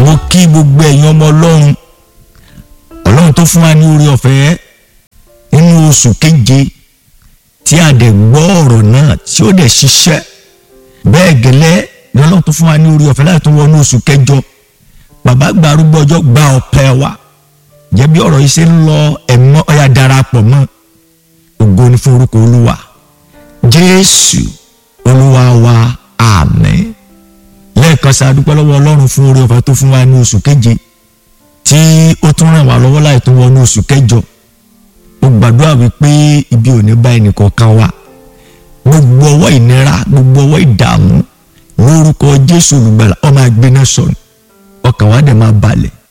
mo kí gbogbo ẹ̀yin ọmọ ọlọ́run ọlọ́run tó fún wa ní orí ọ̀fẹ́ nínú oṣù keje tí a dẹ̀ gbọ́ ọ̀rọ̀ náà tí ó dẹ̀ ṣiṣẹ́ bẹ́ẹ̀ gẹ́lẹ́ ni ọlọ́run tó fún wa ní orí ọ̀fẹ́ láti tún wọnú oṣù kẹjọ bàbá gba arúgbó ọjọ́ gba ọpẹ́ wa jẹ́ bí ọ̀rọ̀ yìí ṣe ń lọ ẹ̀mọ́ ọ̀yà darapọ̀ mọ́ ògo ni fún orúkọ olúwa jésù olúwa wa àmín lẹ́ẹ̀kan sí a dúpẹ́ lọ́wọ́ ọlọ́run fún orí ọ̀fẹ́ tó fún wa ní oṣù keje tí ó tún ràn wá lọ́wọ́ láì tún wọnú oṣù kẹjọ mo gbàdúrà wípé ibi ò ní bá ẹnìkọ̀ọ̀kan wa gbogbo ọwọ́ ìnira gbogbo ọwọ́ ìdààmú lórúkọ jésù olùgbàlà ó máa gbéná sọnù ọkàn wa dẹ̀ máa balẹ̀